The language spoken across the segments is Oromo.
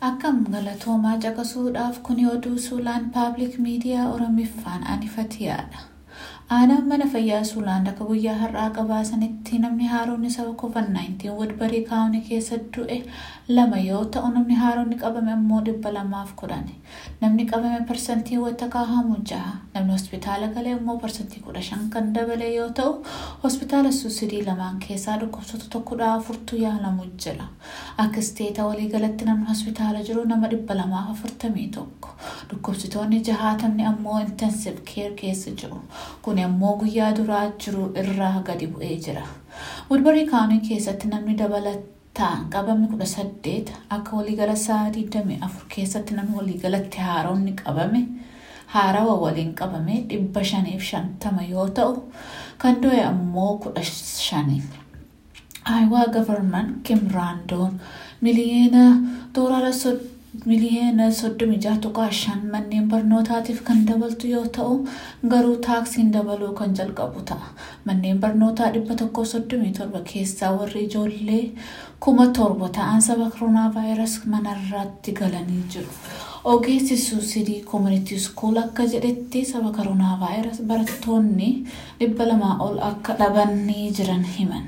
Akkam galatoomaa caqasuudhaaf kuni oduu suulaan paabliik miidiyaa Oromiffaan anifatiyaadha. Aanaan mana fayyaa suulaan akka guyyaa har'aa qabaasanitti namni haaroonni saba COVID-19 wadbarii kaawunii keessa du'e lama yoo ta'u namni haaroonni qabame immoo dhibba lamaaf kudhani. Namni qabame parsantii wata kaahamu jaha. Namni hospitaala galee immoo parsantii kudha shan kan dabale yoo ta'u hospitaala suusidii lamaan keessaa dhukkubsatu tokkodha afurtu yaalamu jira. Akka isteeta waliigalatti namni hospitaala jiru nama dhibba lamaaf afurtamii tokko. Dhukkubsitoonni jahaatamni ammoo intensive care keessa jiru. Kun immoo guyyaa duraa jiru irraa gadi bu'ee jira. Wadbarii kaawunii keessatti namni dabalataan qabame kudha saddeet akka waliigala sa'a digdamii afur keessatti namni waliigalatti haaroonni qabame haarawa waliin qabame dhibba shaniif shantama yoo ta'u kan du'e ammoo kudha shani. Ayiwaa gavarman Kim Raandoon miliyeena doolaara miliyeena soddomii jaha tuqaa shan manneen barnootaatiif kan dabaltu yoo ta'u garuu taaksiin dabaluu kan jalqabu ta'a. Manneen barnootaa dhibba tokkoo soddomii torba keessaa warri ijoollee kuma torba ta'an saba koronaa vaayirasii manarratti galanii jiru. Ogeessi suusidii koomunitii skuul akka jedhetti saba koronaa vaayirasii barattoonni dhibba lamaa ol akka dhabanii jiran himan.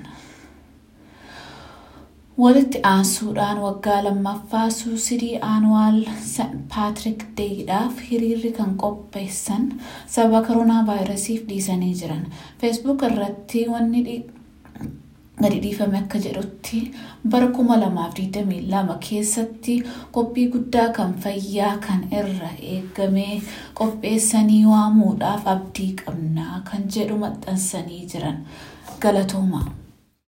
Walitti aansuudhaan waggaa lammaffaa suusidii aanuwaal St. Patrick Deeyiidhaaf hiriirri kan qopheessan sababa koronaa vaayirasiif dhiisanii jiran. Feesbuuk irratti wanni gadi dhiifame akka jedhutti bara kuma lamaaf digdamii lama keessatti qophii guddaa kan fayyaa kan irra eegamee qopheessanii waamuudhaaf abdii qabnaa kan jedhu maxxansanii jiran. Galatoomaa.